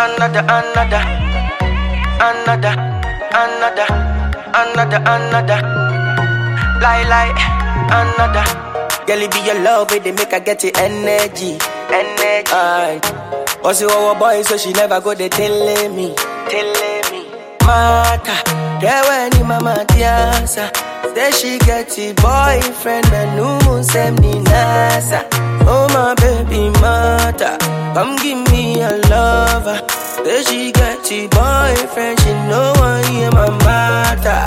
another, another, another, another, another, another. Lie, lie, another. Girl, it be your love, it they make her get the energy, energy. Aye. But she our boy, so she never go they telling me, telling me. Mata, there when ni mama tiasa. Say she get a boyfriend, man, no same ni nasa. Oh my baby mata, come give me a lover. Say she get a boyfriend, she know I am my mata.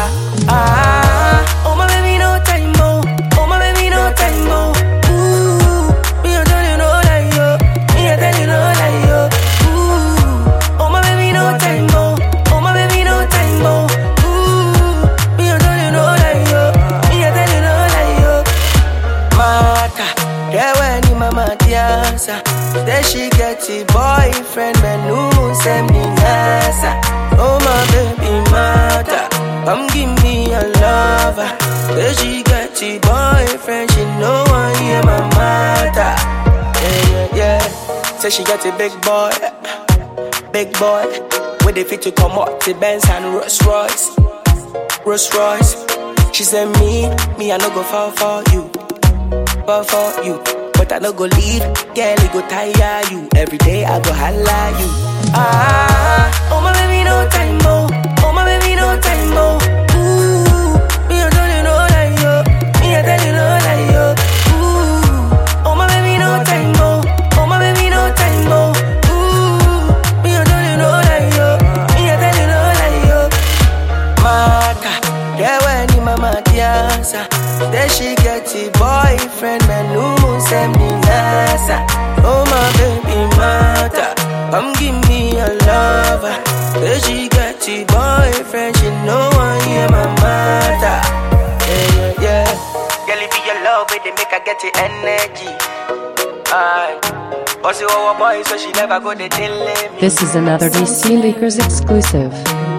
Ah, oh my baby no time more, oh my baby no time more. Ooh, me I tell you no lie yo, me I tell you no lie yo. Ooh, oh my baby no time more, oh my baby no time more. Ooh, me I tell you no lie yo, me I tell you no lie yo. Mata, yeah when ni mama tiasa. Say she get a boyfriend, man, no same ni nasa. Oh my baby mata, come give me a lover. Say she get a boyfriend, she know I am my mata. Yeah yeah yeah. Say she get a big boy, big boy. With the fit to come up to Benz and Rolls Royce, Rolls Royce. She said me, me I no go fall for you fall for you. But I no go leave, girl, it go tire you. Every day I go holla you. Ah, oh my baby, no time more. Oh my baby, no time more. Ooh, me I tell you no lie yo. Me I tell you no lie yo. Ooh, oh my baby, no time more. Oh my baby, no time more. Ooh, me I tell you no lie yo. Me I tell you no lie yo. Mata, yeah when ni mama tiasa. Then she get a boyfriend, man, no same ni nasa. Oh my baby mata, come give me a lover. Then she get a boyfriend, she know I am my mata. Yeah yeah yeah. Girl, it be your love, it they make her get the energy. Aye. But she our boy, so she never go they telling me. This is another DC Leakers exclusive.